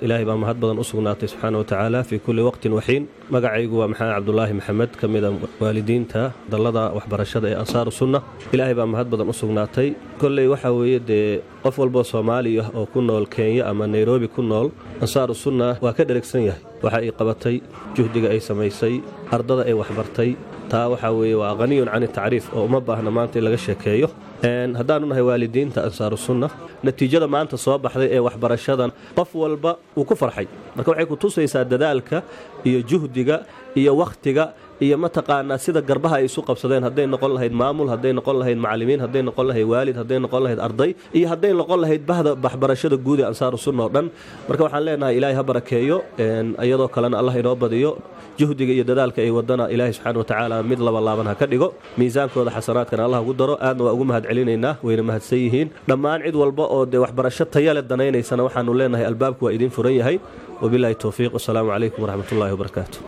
ilaahay baa mahad badan u sugnaatay subxaana wa tacaala fii kulli waqtin waxiin magacaygu waa maxamed cabdulaahi maxamed ka mida waalidiinta dallada waxbarashada ee ansaaru sunna ilaahay baa mahad badan u sugnaatay kolley waxaa weeye dee qof walboo soomaaliya oo ku nool kenya ama nairobi ku nool ansaaru sunna waa ka dheragsan yahay waxa ay qabatay juhdiga ay samaysay ardada ay waxbartay taa waxaa weeye waa qhaniyun can tacriif oo uma baahna maanta in laga sheekeeyo haddaanu nahay waalidiinta ansaaru sunna natiijada maanta soo baxday ee waxbarashadan qof walba uu ku farxay marka waxay ku tusaysaa dadaalka iyo juhdiga iyo wakhtiga iyo mataqaanaa sida garbaha ay isu qabsadeen hadday noqon lahayd maamul hadday noqon lahayd macallimiin hadday noqon lahayd waalid hadday noqon lahayd arday iyo hadday noqon lahayd bahda waxbarashada guud ee ansaaru sunna oo dhan marka waxaan leenahay ilaahay ha barakeeyo iyadoo kalena allah inoo badiyo juhdiga iyo dadaalka ay wadana ilaahay subxaana wa tacaala mid laba laaban ha ka dhigo miisaankooda xasanaadkana allah ugu daro aadna waa ugu mahad celinaynaa wayna mahadsan yihiin dhammaan cid walba oo dee waxbarasho tayale danaynaysana waxaanu leenahay albaabku waa idiin furan yahay wabilaahi towfiiq wasalaamu calaykum waraxmatullahi wabarakaatu